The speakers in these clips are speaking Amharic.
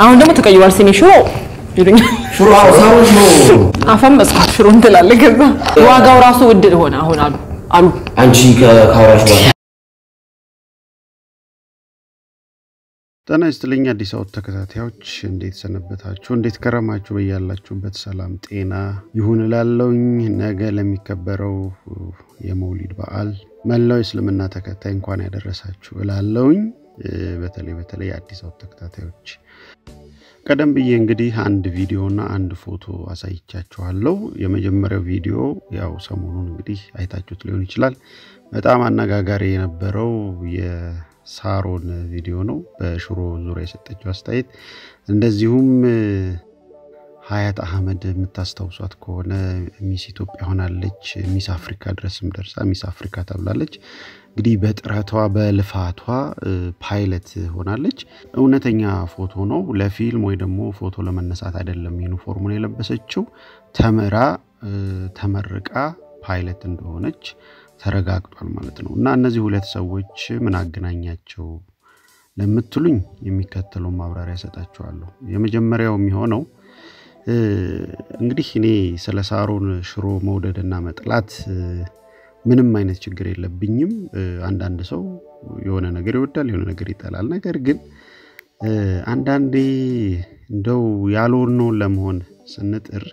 አሁን ደግሞ ተቀይሯል። ሲኒ ሽሮ ይሉኛል። ሽሮ ሳሮች ነው። አፈም መስኮት ሽሮ እንትላለ። ከዛ ዋጋው ራሱ ውድ ሆነ አሁን አሉ አሉ አንቺ ከካወራሽ በኋላ ጤና ይስጥልኝ አዲስ አበባ ተከታታዮች እንዴት ሰነበታችሁ? እንዴት ከረማችሁ? በያላችሁበት ሰላም ጤና ይሁን እላለሁኝ። ነገ ለሚከበረው የመውሊድ በዓል መላው የእስልምና ተከታይ እንኳን ያደረሳችሁ እላለሁኝ። በተለይ በተለይ የአዲስ አበባ ተከታታዮች ቀደም ብዬ እንግዲህ አንድ ቪዲዮና አንድ ፎቶ አሳይቻችኋለሁ። የመጀመሪያው ቪዲዮ ያው ሰሞኑን እንግዲህ አይታችሁት ሊሆን ይችላል። በጣም አነጋጋሪ የነበረው የሳሮን ቪዲዮ ነው፣ በሽሮ ዙሪያ የሰጠችው አስተያየት። እንደዚሁም ሀያት አህመድ የምታስታውሷት ከሆነ ሚስ ኢትዮጵያ ሆናለች። ሚስ አፍሪካ ድረስም ደርሳ ሚስ አፍሪካ ተብላለች። እንግዲህ በጥረቷ በልፋቷ ፓይለት ሆናለች። እውነተኛ ፎቶ ነው። ለፊልም ወይ ደግሞ ፎቶ ለመነሳት አይደለም ዩኒፎርሙን የለበሰችው። ተምራ ተመርቃ ፓይለት እንደሆነች ተረጋግጧል ማለት ነው። እና እነዚህ ሁለት ሰዎች ምን አገናኛቸው ለምትሉኝ የሚከተለውን ማብራሪያ ሰጣችኋለሁ። የመጀመሪያው የሚሆነው እንግዲህ እኔ ስለ ሳሮን ሽሮ መውደድና መጥላት ምንም አይነት ችግር የለብኝም። አንዳንድ ሰው የሆነ ነገር ይወዳል፣ የሆነ ነገር ይጠላል። ነገር ግን አንዳንዴ እንደው ያልሆነውን ለመሆን ስንጥር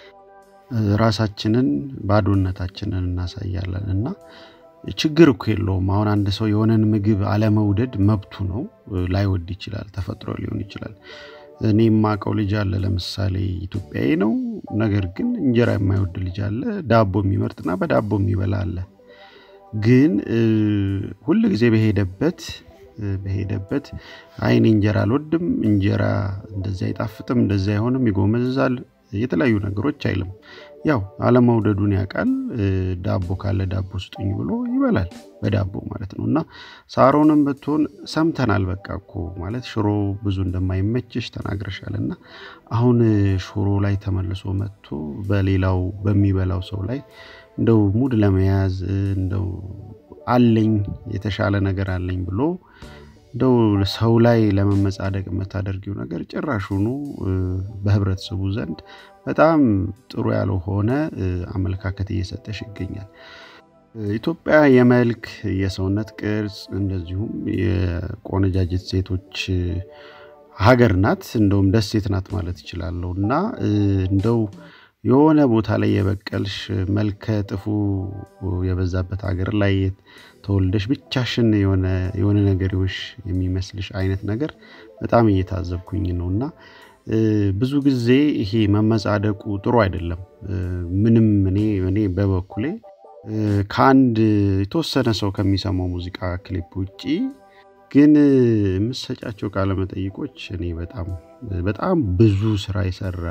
ራሳችንን ባዶነታችንን እናሳያለን እና ችግር እኮ የለውም። አሁን አንድ ሰው የሆነን ምግብ አለመውደድ መብቱ ነው። ላይወድ ይችላል፣ ተፈጥሮ ሊሆን ይችላል። እኔ የማውቀው ልጅ አለ ለምሳሌ ኢትዮጵያዊ ነው። ነገር ግን እንጀራ የማይወድ ልጅ አለ። ዳቦ የሚመርጥና በዳቦ የሚበላ አለ። ግን ሁል ጊዜ በሄደበት በሄደበት አይኔ እንጀራ አልወድም፣ እንጀራ እንደዚህ አይጣፍጥም፣ እንደዚህ አይሆንም፣ ይጎመዝዛል፣ የተለያዩ ነገሮች አይልም። ያው አለመውደዱን ያውቃል። ዳቦ ካለ ዳቦ ስጡኝ ብሎ ይበላል፣ በዳቦ ማለት ነው። እና ሳሮንም ብትሆን ሰምተናል። በቃ እኮ ማለት ሽሮ ብዙ እንደማይመችሽ ተናግረሻል። እና አሁን ሽሮ ላይ ተመልሶ መጥቶ በሌላው በሚበላው ሰው ላይ እንደው ሙድ ለመያዝ እንደው አለኝ የተሻለ ነገር አለኝ ብሎ እንደው ሰው ላይ ለመመጻደቅ የምታደርጊው ነገር ጭራሹኑ በህብረተሰቡ ዘንድ በጣም ጥሩ ያልሆነ አመለካከት እየሰጠሽ ይገኛል። ኢትዮጵያ የመልክ የሰውነት ቅርጽ እንደዚሁም የቆነጃጅት ሴቶች ሀገር ናት። እንደውም ደሴት ናት ማለት ይችላለሁ እና እንደው የሆነ ቦታ ላይ የበቀልሽ መልከ ጥፉ የበዛበት ሀገር ላይ ተወልደሽ ብቻሽን የሆነ ነገሮች የሚመስልሽ አይነት ነገር በጣም እየታዘብኩኝ ነው እና ብዙ ጊዜ ይሄ መመጻደቁ ጥሩ አይደለም። ምንም እኔ እኔ በበኩሌ ከአንድ የተወሰነ ሰው ከሚሰማው ሙዚቃ ክሊፕ ውጪ ግን የምሰጫቸው ቃለመጠይቆች እኔ በጣም በጣም ብዙ ስራ የሰራ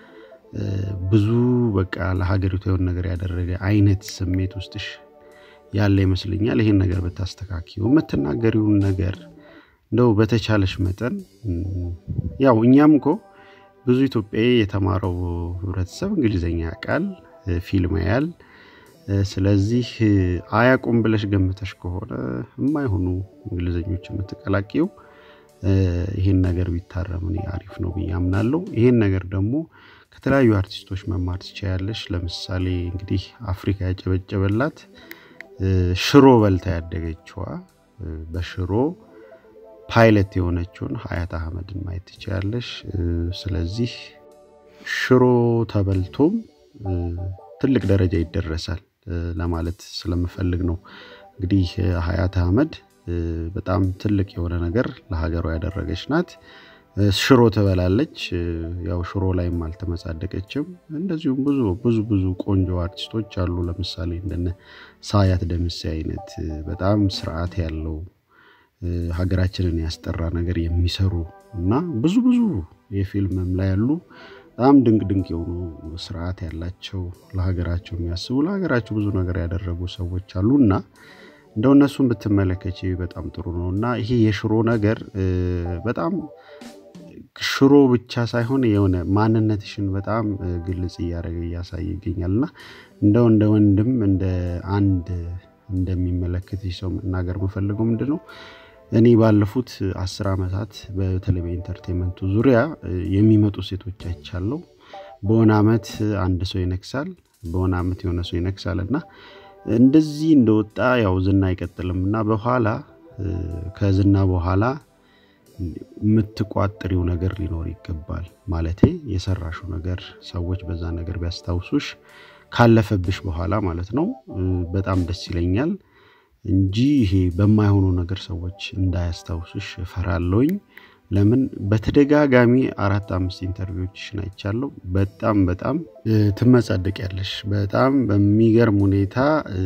ብዙ በቃ ለሀገሪቱ የሆነ ነገር ያደረገ አይነት ስሜት ውስጥሽ ያለ ይመስለኛል። ይሄን ነገር ብታስተካኪው የምትናገሪውን ነገር እንደው በተቻለሽ መጠን ያው እኛም እኮ ብዙ ኢትዮጵያዊ የተማረው ህብረተሰብ እንግሊዝኛ ያውቃል፣ ፊልም ያያል። ስለዚህ አያቁም ብለሽ ገምተሽ ከሆነ የማይሆኑ እንግሊዘኞች የምትቀላቂው ይሄን ነገር ቢታረም እኔ አሪፍ ነው ብዬ አምናለሁ። ይሄን ነገር ደግሞ ከተለያዩ አርቲስቶች መማር ትችያለሽ። ለምሳሌ እንግዲህ አፍሪካ ያጨበጨበላት ሽሮ በልታ ያደገችዋ በሽሮ ፓይለት የሆነችውን ሀያት አህመድን ማየት ትችያለሽ። ስለዚህ ሽሮ ተበልቶም ትልቅ ደረጃ ይደረሳል ለማለት ስለምፈልግ ነው። እንግዲህ ሀያት አህመድ በጣም ትልቅ የሆነ ነገር ለሀገሯ ያደረገች ናት። ሽሮ ትበላለች። ያው ሽሮ ላይም አልተመጻደቀችም። እንደዚሁም ብዙ ብዙ ብዙ ቆንጆ አርቲስቶች አሉ። ለምሳሌ እንደነ ሳያት ደምሴ አይነት በጣም ስርዓት ያለው ሀገራችንን ያስጠራ ነገር የሚሰሩ እና ብዙ ብዙ የፊልምም ላይ ያሉ በጣም ድንቅ ድንቅ የሆኑ ስርዓት ያላቸው ለሀገራቸው የሚያስቡ ለሀገራቸው ብዙ ነገር ያደረጉ ሰዎች አሉ እና እንደው እነሱን ብትመለከች በጣም ጥሩ ነው እና ይሄ የሽሮ ነገር በጣም ሽሮ ብቻ ሳይሆን የሆነ ማንነትሽን በጣም ግልጽ እያደረገ እያሳየ ይገኛል እና እንደው እንደ ወንድም እንደ አንድ እንደሚመለከትሽ ሰው መናገር የምፈልገው ምንድን ነው እኔ ባለፉት አስር ዓመታት በተለይ በኢንተርቴንመንቱ ዙሪያ የሚመጡ ሴቶች አይቻለሁ። በሆነ ዓመት አንድ ሰው ይነግሳል፣ በሆነ ዓመት የሆነ ሰው ይነግሳል እና እንደዚህ እንደወጣ ያው ዝና አይቀጥልም እና በኋላ ከዝና በኋላ የምትቋጥሪው ነገር ሊኖር ይገባል። ማለቴ የሰራሹ ነገር ሰዎች በዛ ነገር ቢያስታውሱሽ ካለፈብሽ በኋላ ማለት ነው በጣም ደስ ይለኛል እንጂ ይሄ በማይሆኑ ነገር ሰዎች እንዳያስታውሱሽ እፈራለሁኝ። ለምን በተደጋጋሚ አራት አምስት ኢንተርቪዎችሽን አይቻለሁ። በጣም በጣም ትመጻደቂያለሽ። በጣም በሚገርም ሁኔታ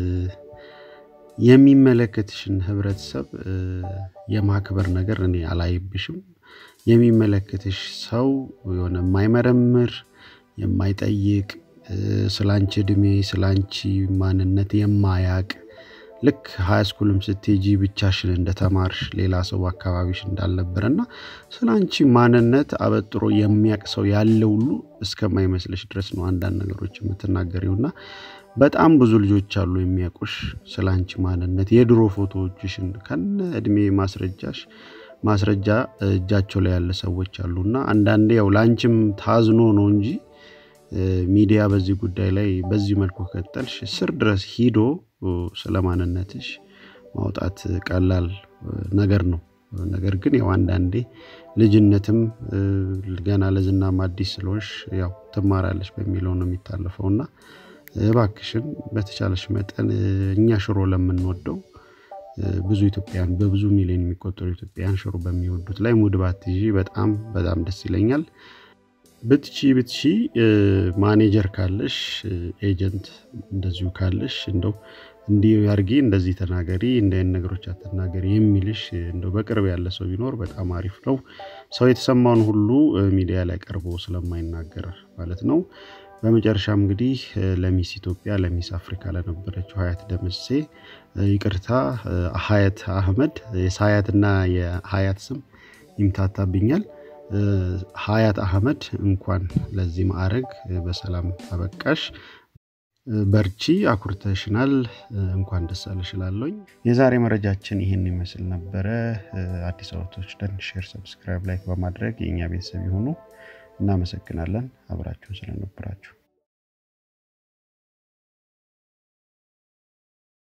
የሚመለከትሽን ህብረተሰብ የማክበር ነገር እኔ አላይብሽም። የሚመለከትሽ ሰው የሆነ የማይመረምር የማይጠይቅ ስላንቺ እድሜ ስላንቺ ማንነት የማያቅ ልክ ሀይ ስኩልም ስትሄጂ ብቻሽን እንደተማርሽ ሌላ ሰው አካባቢሽ እንዳልነበረ እና ስለ አንቺ ማንነት አበጥሮ የሚያቅ ሰው ያለ ሁሉ እስከማይመስለሽ ድረስ ነው አንዳንድ ነገሮች የምትናገሪው እና በጣም ብዙ ልጆች አሉ የሚያውቁሽ ስለ አንቺ ማንነት የድሮ ፎቶዎችሽን ከነ እድሜ ማስረጃሽ ማስረጃ እጃቸው ላይ ያለ ሰዎች አሉ እና አንዳንዴ ያው ለአንቺም ታዝኖ ነው እንጂ ሚዲያ በዚህ ጉዳይ ላይ በዚህ መልኩ ከቀጠልሽ ስር ድረስ ሂዶ ስለ ማንነትሽ ማውጣት ቀላል ነገር ነው። ነገር ግን ያው አንዳንዴ ልጅነትም ገና ለዝናም አዲስ ስለሆንሽ ያው ትማራለች በሚለው ነው የሚታለፈው እና እባክሽን በተቻለሽ መጠን እኛ ሽሮ ለምንወደው ብዙ ኢትዮጵያን በብዙ ሚሊዮን የሚቆጠሩ ኢትዮጵያን ሽሮ በሚወዱት ላይ ሙድ ባትይዢ በጣም በጣም ደስ ይለኛል። ብትቺ ብትቺ ማኔጀር ካለሽ ኤጀንት እንደዚሁ ካለሽ እንደው እንዲህ አርጊ እንደዚህ ተናገሪ እንደ አይነት ነገሮች አትናገሪ የሚልሽ እንደው በቅርብ ያለ ሰው ቢኖር በጣም አሪፍ ነው። ሰው የተሰማውን ሁሉ ሚዲያ ላይ ቀርቦ ስለማይናገር ማለት ነው። በመጨረሻም እንግዲህ ለሚስ ኢትዮጵያ ለሚስ አፍሪካ ለነበረችው ሀያት ደምሴ ይቅርታ ሀያት አህመድ የሀያትና የሀያት ስም ይምታታብኛል። ሀያት አህመድ እንኳን ለዚህ ማዕረግ በሰላም አበቃሽ። በርቺ፣ አኩርተሽናል። እንኳን ደስ አለሽ እላለሁኝ። የዛሬ መረጃችን ይህን ይመስል ነበረ። አዲስ አበቦች ደን ሼር፣ ሰብስክራይብ፣ ላይክ በማድረግ የእኛ ቤተሰብ የሆኑ እናመሰግናለን አብራችሁን ስለነበራችሁ።